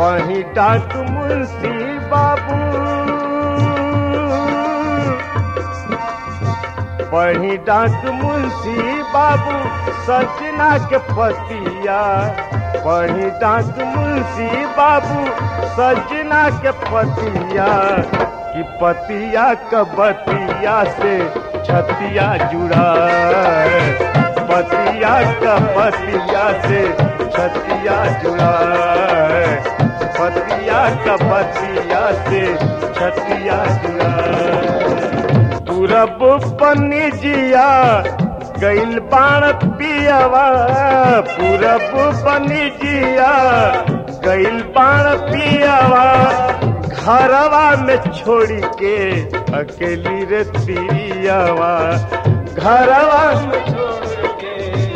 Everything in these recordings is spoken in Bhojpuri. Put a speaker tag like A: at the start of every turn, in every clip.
A: पही डाक मुंशी बाबू पढ़ी डाक मुंशी बाबू सजना के पतिया पढ़ी डाक मुंशी बाबू सजना के पतिया कि पतिया कबतिया से छतिया जुड़ा पतिया कबतिया से छतिया जुड़ा पतिया कबतिया से छतिया जुड़ा पूरब पनिजिया गैल बाण पियावा पूरब पनिजिया गैल बाण पियावा घरवा में छोड़ी के अकेली रे तिरियावा घरवा में छोड़ के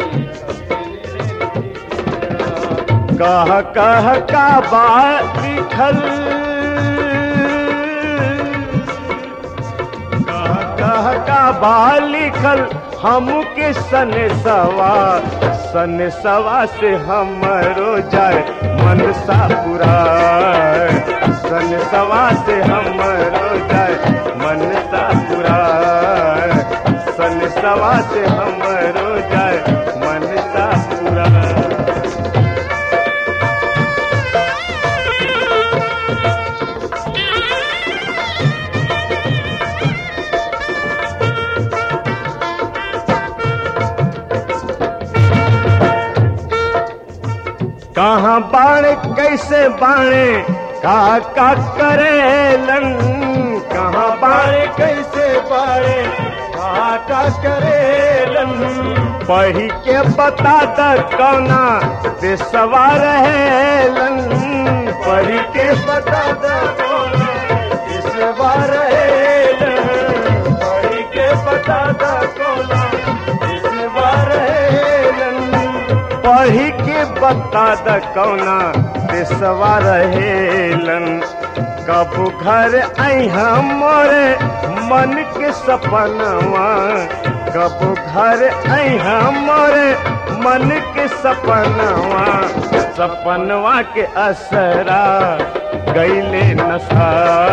A: कह कह का बात लिखल कह कह का बा लिखल हमके सन सवा सन सवा से हमरो जाए मन सा पूरा सन सवा से हमरो जाए मन सा पूरा सन सवा से हमरो जाए मन सा पूरा कहाँ बाणे कैसे बाणे का का करेलन कहाँ बाणे कैसे बाणे का का करेलन पढ़ी के बता द कौना से सवार हेलन पढ़ी के बता द कौना से सवार हेलन पढ़ी के बता द कौना से सवार हेलन पढ़ी के बता द कौना देशवा रहेलन कब घर आई मोरे मन के सपनवा कब घर आई मोरे मन के सपनवा सपनवा के असरा गैले नशा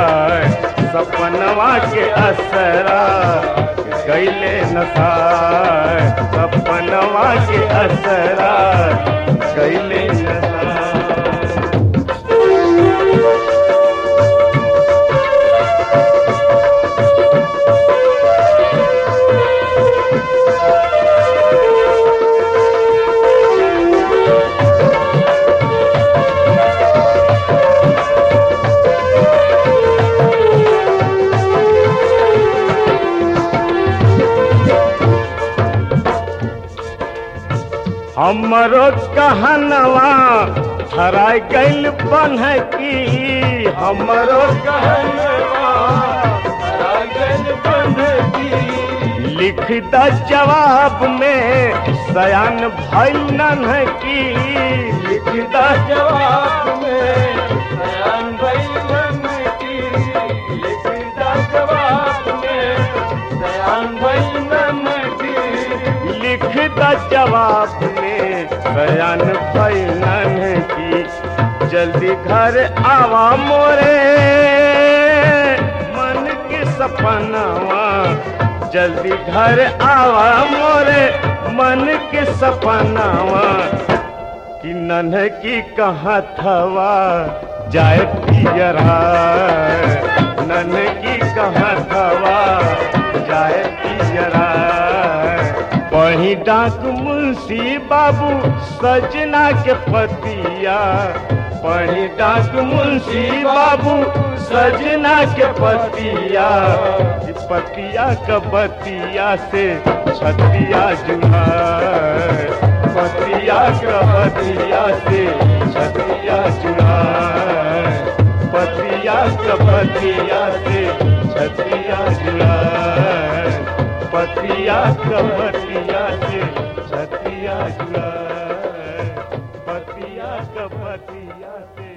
A: सपनवा के असरा गैले नशा सपनवा के असरा गैले नशा हमरो कहनवा हरा गैल बन की हमरो कहनवा हरा गैल बन की लिख द जवाब में सयान भैल नन की लिख द जवाब में सयान भैल नन की लिख द जवाब में सयान भैल नन की लिख द जवाब में बयान फैलन की जल्दी घर आवा मोरे मन के सपनावा जल्दी घर आवा मोरे मन के सपनावा कि नन्ह की कहाँ थवा जाए पियरा नन्ह की कहाँ थवा जाए पियरा वही डाक मुंशी बाबू सजना के पतिया वही डाक मुंशी बाबू सजना के पतिया इस पतिया का बतिया से छतिया जुड़ा पतिया का बतिया से छतिया जुड़ा पतिया का बतिया से छतिया जुड़ा पतिया कपतिया से छतिया जुड़ा पतिया कपतिया से